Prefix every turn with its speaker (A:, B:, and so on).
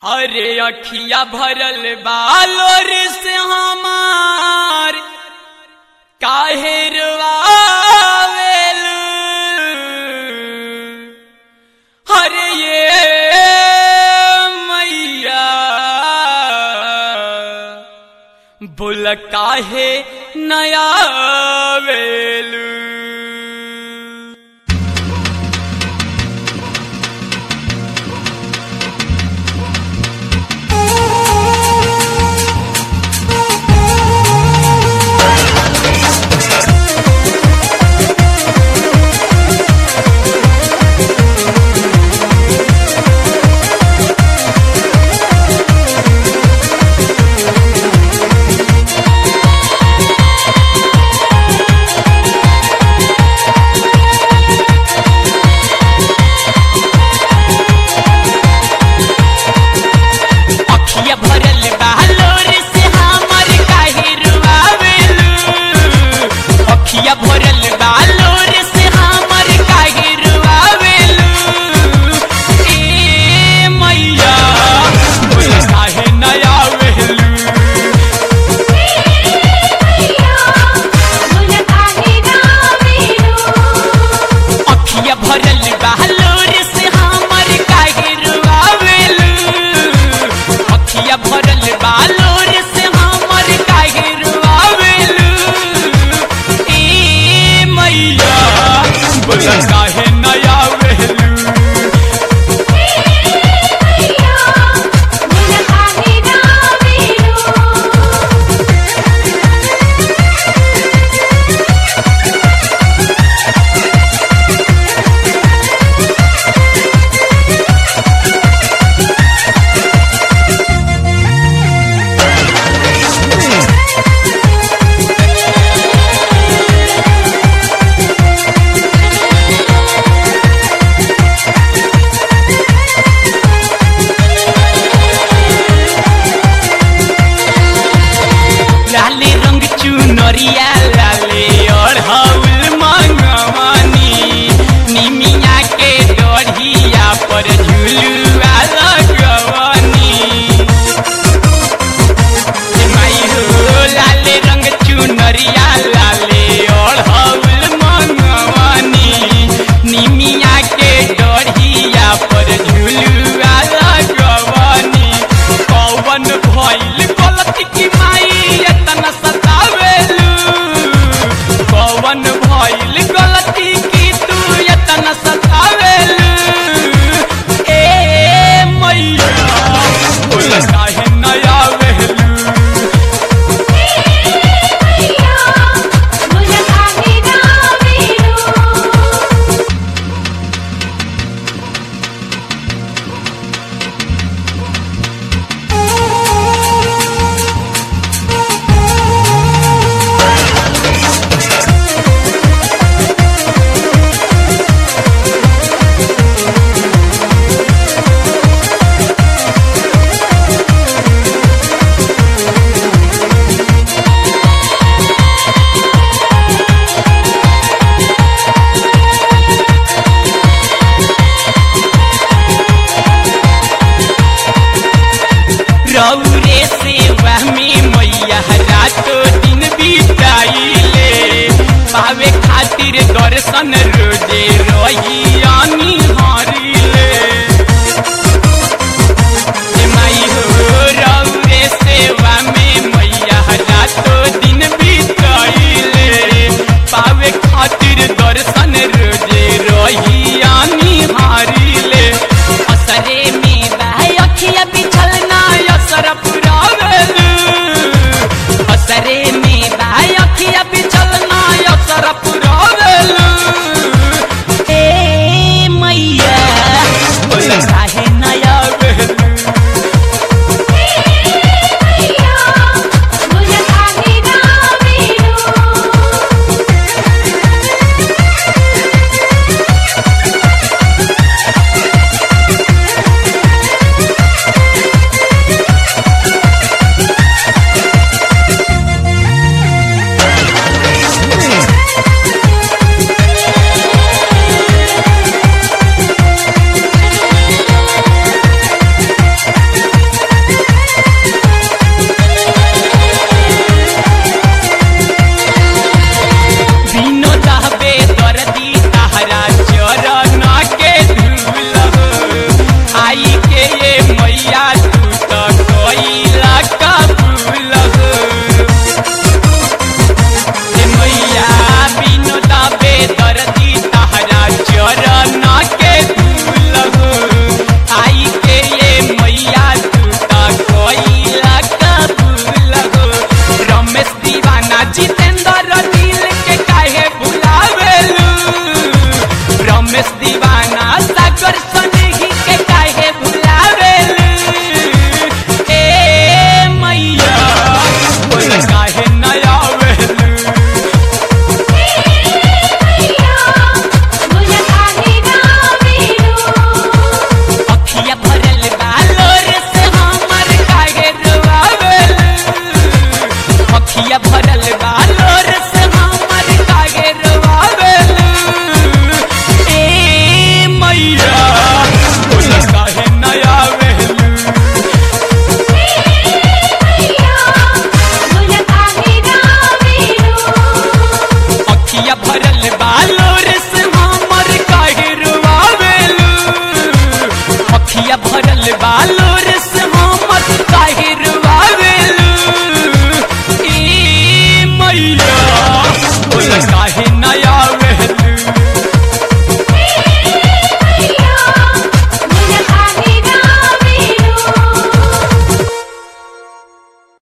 A: अरे अखिया भरल बालोर से हमार काहे रवावेल अरे ये मैया बोल काहे नया वेलू अखिया भरल बालोर से हमर काहे रुआवेलू अखिया भरल बालोर से हमर काहे रुआवेलू ए मैया बोल काहे नया वेलू अखिया भरल बालोर से हमर काहे रुआवेलू अखिया भरल बालोर से हमर काहे रुआवेलू ए मैया बोल काहे नया वेलू लाले रंग चुनरिया लाले अढ़ौल मंगवानी निमिया के डढ़िया पर झुलुआ लगवानी हे माई हो लाले रंग चुनरिया लाले अढ़ौल मंगवानी निमिया के डढ़िया पर झुलुआ लगवानी कौवन भइल गलती की माई एतना सतावेलू कौवन भइल गलती की तू एतना सतावेलू ए मैया बोल काहे नया वेलू रौरे सेवा में मैया रातो दिन बिताइले पावे खातिर दर्शन